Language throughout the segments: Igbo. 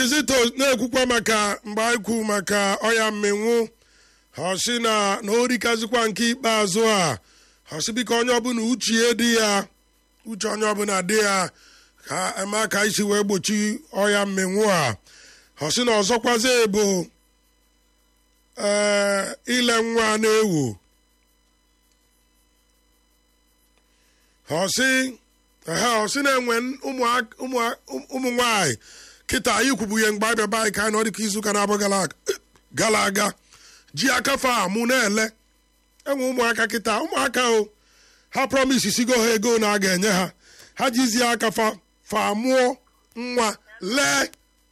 Kizito na-ekwukwa maka mgbe anyị kwu maka ọya mmenwu hosi na na orikazikwa nke ikpeazụ a hosi biko onye ọbụla uche dị ya uche onye ọbụla dị ya ka eme ka isi wee gbochi ọya mmenwu a hosi na ọzọkwazi bụ ee ile nwa na-ewu hosi ehe hosi na-enwe ụmụ- ụmụ- ụmụ nwanyị kịta anyị kwubu ihe mgbe abịa be anyị ka anyị nọ dịka izuụka na-abụ gara aga- gara aga ji aka fa amụ na-ele enwe ụmụaka kịta ụmụaka o ha promis sigo ha ego na a ga-enye ha ha jizie aka fa fa mụọ nwa lee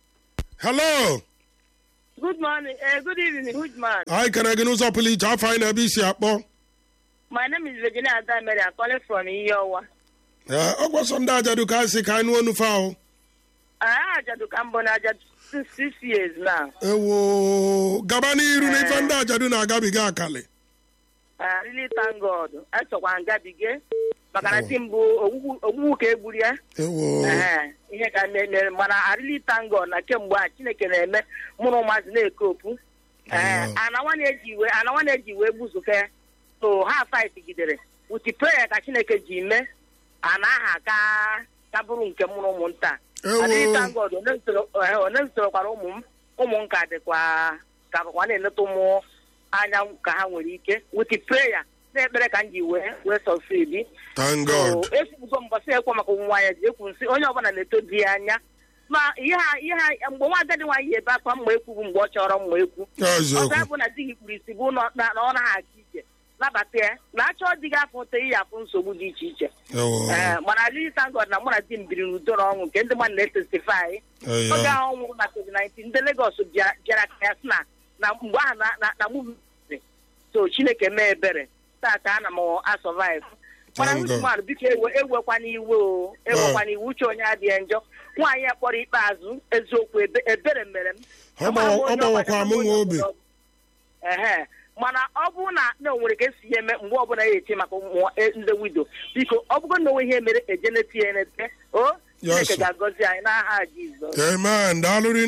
hello Good morning. Uh, good evening, good man. anyị kere gị n'ụzọ pụrụ iche afọ anyị na-ebe isi akpọ My name is Virginia Adamere. I'm calling from Iyowa. Ee, ọ gwasọ ndị ajadu ka anyị si ka anyị nụọ onufe ahụ I Ajadu Kambona Ajadu since six years now. ewo gaba n'iru na ife ndị ajadu na-agabiga akali I really thank God. Achọkwa ngabige maka na di mbụ ogbugbu ogbugbu ka egburu ya ewo Ehe, ihe ka me- mere mana I really thank God na kemgbe a Chineke na-eme mụrụ ụmụazị na-ekopu Ee, Amen. ana nwa na-eji iwe ana nwa na-eji iwe gbuzuke so ha fight gidere with prayer ka Chineke ji mee ana aha ka ka bụrụ nke mụrụ ụmụnta Ewo. adịghị thank God onye zụtara- eh, onye zụtarakwara ụmụ m ụmụ m ka dịkwa ka bụkwa na-eleta ụmụ anya ka ha nwere ike with prayer na-ekpere ka m ji wee wee sọsidi thank god ekwugo mbọsị ekwe maka nwa ya ji ekwu nsị onye ọbụla na-eto di ya anya ma ihe ha ihe ha mgbe nwa agadi nwaanyị ebe akwa mma ekwubu mgbe ọ chọrọ mma ekwu ọzọ eziokwu bụ na di gị kpuru isi bụ na na- na ọ naghị aga ije nabata ya na achọọ di gị afọ ụtọ iyi afụ nsogbu dị iche iche ewo ee mana really thank God na mụ na di m biri n'udo na ọṅụ nke ndị mmadụ na-etestifai Eya. oge ahụ ọ nwụrụ na covid-19 ndị Lagos bịara bịara ka ya sị na na mgbe ahụ na na na mụ mere. so Chineke mee ebere tata ana m asọvive mana Thank God. mmadụ biko ewe ewekwana iwe o ewekwana iwe uche onye adịghị njọ nwaanyị a kpọrọ ikpeazụ eziokwu ebe- ebere mere m Ọ gbawa- ọ gbawakwa mụ nwa obi. ehe mana ọ bụrụ na na o nwere ka esi ya eme mgbe ọbụla ya eti maka ụmụ e- ndị wido biko ọ bụgo na onwe ihe mere ejeneti ya enete o Yes, Chineke sir. ga-agọzi anyị n'aha Jizọs amen daalụ